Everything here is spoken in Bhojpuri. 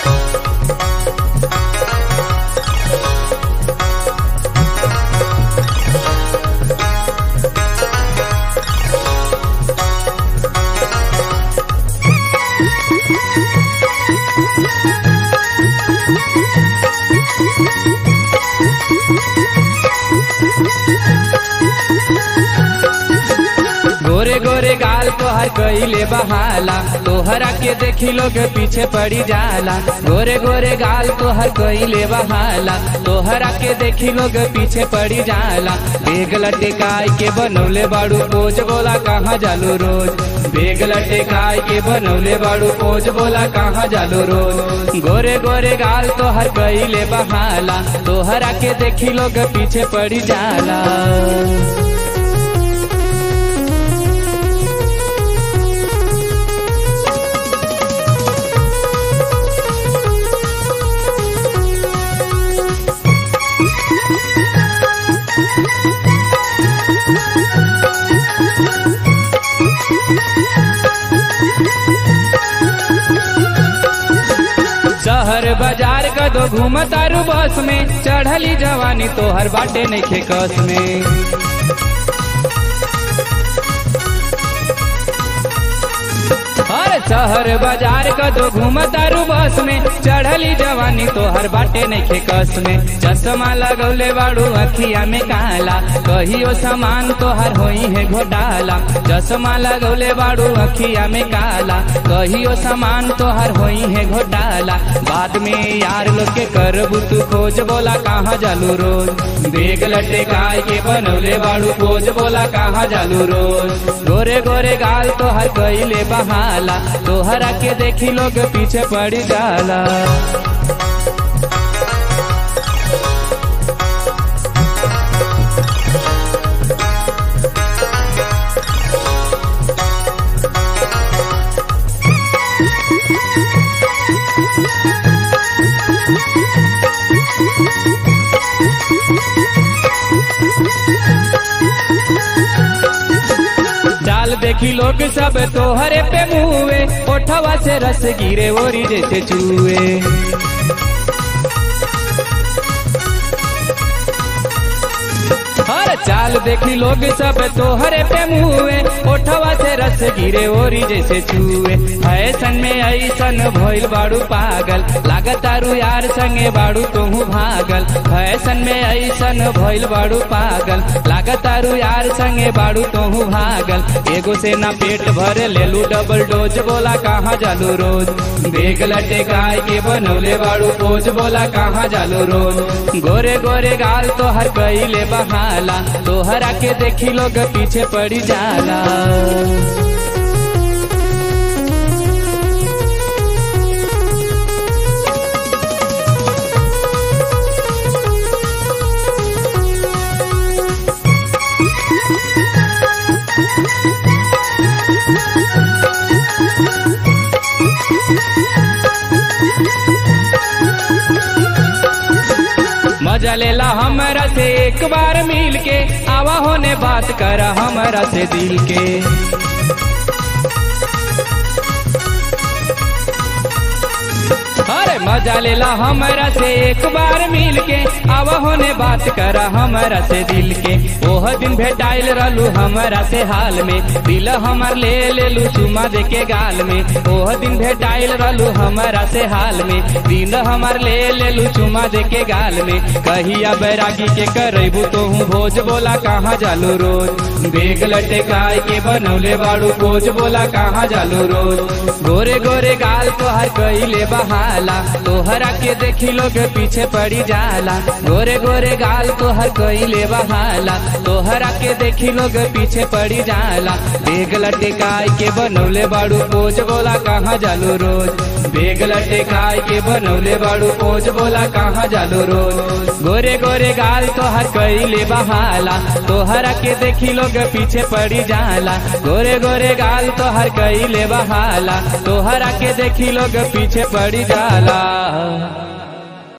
गोरे गोरे गाल तोहर कइले बहाला तोहरा के देखी लोग पीछे पड़ी जाला गोरे गोरे गाल तोहर कइले बहाला तोहरा के देखी लोग पीछे पड़ी जाला बेग लटकाई के बनौले बाड़ू पोज बोला कहाँ जालू रोज बेग लटकाई के बनौले बाड़ू पोज बोला कहाँ जालू रोज गोरे गोरे गाल तोहर कइले बहाला तोहरा के देखी लोग पीछे पड़ी जाला शहर बाजार का दो घूमतारू बस में चढ़ली जवानी तोहर बाटे नहीं कस में हर शहर बाजार का दो घूमतारू बस में चढ़ली जवानी तोहर बाटे नहीं कस में चश्मा लगौले बाड़ू अखिया में काला कहियो सामान तोहर होई है घोटाला चश्मा लगौले बाड़ू अखिया में काला कहियो सामान तोहर होई है घोटाला बाद में यार लोग के करबू तू खोज बोला कहाँ जालू रोज बेग लटकाई के बनौले बाड़ू खोज बोला कहाँ जालू रोज गोरे गोरे गाल तोहर कइले बहाला तोहरा के देखी लोग पीछे पड़ी जाला चाल देखी लोग सब तोहरे पे मुए ओठवा से रस गिरे ओरी जैसे चूए हर चाल देखी लोग सब तोहरे पे मुए ओठवा से रस गिरे ओरी जैसे छुए फैशन में ऐसन भइल बाड़ू पागल लागतारू यार संगे बाड़ू तोहू भागल फैशन में ऐसन भइल बाड़ू पागल लागतारू यार संगे बाड़ू तोहू भागल एगो से ना पेट भरे लेलू डबल डोज बोला कहाँ जालू रोज बेग लटे गाय के बनौले बाड़ू पोज बोला कहाँ जालू रोज गोरे गोरे गाल तो हर कइले बहाला तोहरा के देखी लोग पीछे पड़ी जाला मजा लेला हमरा से एक बार मिल के आवा होने बात कर हमरा से दिल के अरे मजा लेला हमरा से एक बार मिल के आवा होने बात कर हमरा से दिल के ओह दिन भेटाइल रहलू हमरा से हाल में दिल हमर ले लेलू चुमा दे के गाल में ओह दिन भेटाइल रहलू हमरा से हाल में दिल हमर ले लेलू चुमा दे के गाल में कहिया बैरागी के करबू तो हूँ भोज बोला कहाँ जालू रोज बेग लटकाई के बनौले बाड़ू कोच बोला कहाँ जालू रोज गोरे गोरे गाल तोहर कइले बहाला तोहरा के देखी लोग पीछे पड़ी जाला गोरे गोरे गाल तोहर कइले बहाला तोहरा के देखी लोग पीछे पड़ी जाला बेग लटकाई के बनौले बाड़ू कोच बोला कहाँ जालू रोज बेग लटकाई के बनौले बाड़ू कोच बोला कहाँ जालू रोज गोरे गोरे गाल तोहर कइले बहाला तोहरा के देखी लोग पीछे पड़ी जाला गोरे गोरे गाल तोहर कइले बहाला तोहरा के देखी लोग पीछे पड़ी जाला